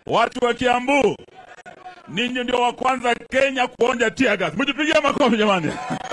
Watu wa Kiambu, ninyi ndio wa kwanza Kenya kuonja tear gas. Mjipigie makofi jamani.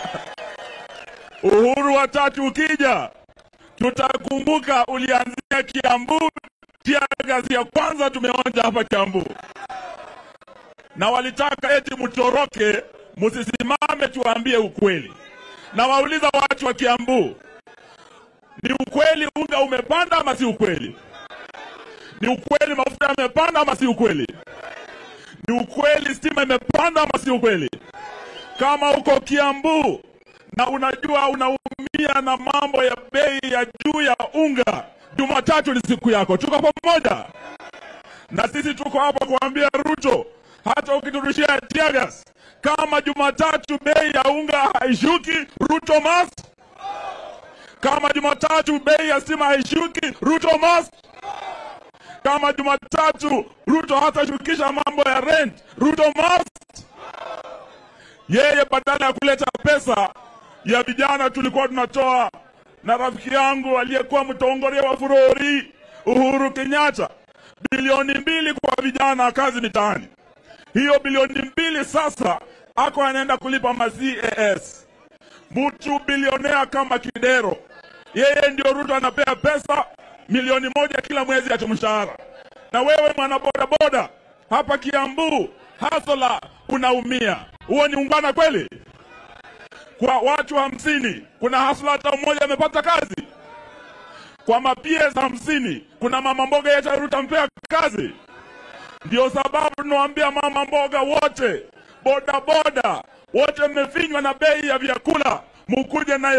Uhuru wa tatu ukija, tutakumbuka ulianzia Kiambu. Tear gas ya kwanza tumeonja hapa Kiambu, na walitaka eti mtoroke, msisimame, tuwaambie ukweli. Na wauliza watu wa Kiambu, ni ukweli unga umepanda ama si ukweli? Ni ukweli mafuta yamepanda ama si ukweli? Ni ukweli stima imepanda ama si ukweli? Kama uko Kiambu na unajua unaumia na mambo ya bei ya juu ya unga, Jumatatu ni siku yako. Tuko pamoja na sisi, tuko hapa kuambia Ruto, hata ukiturushia tiagas, kama Jumatatu bei ya unga haishuki, Ruto must. Kama Jumatatu bei ya stima haishuki, Ruto must kama Jumatatu Ruto hatashukisha mambo ya rent, Ruto must. Yeye badala ya kuleta pesa ya vijana tulikuwa tunatoa na rafiki yangu aliyekuwa mtongoria wa Furori Uhuru Kenyatta, bilioni mbili kwa vijana kazi mitaani. Hiyo bilioni mbili sasa ako anaenda kulipa ma CAS. Mtu bilionea kama Kidero, yeye ndio Ruto anapea pesa milioni moja kila mwezi ati mshahara. Na wewe mwana bodaboda hapa Kiambu hasola unaumia, huo ni ungwana kweli? Kwa watu hamsini kuna hasla hata mmoja amepata kazi? Kwa mapies hamsini kuna mama mboga yetu Ruto ampea kazi? Ndio sababu tunawaambia mama mboga wote, bodaboda wote, mmefinywa na bei ya vyakula, mukuje nayo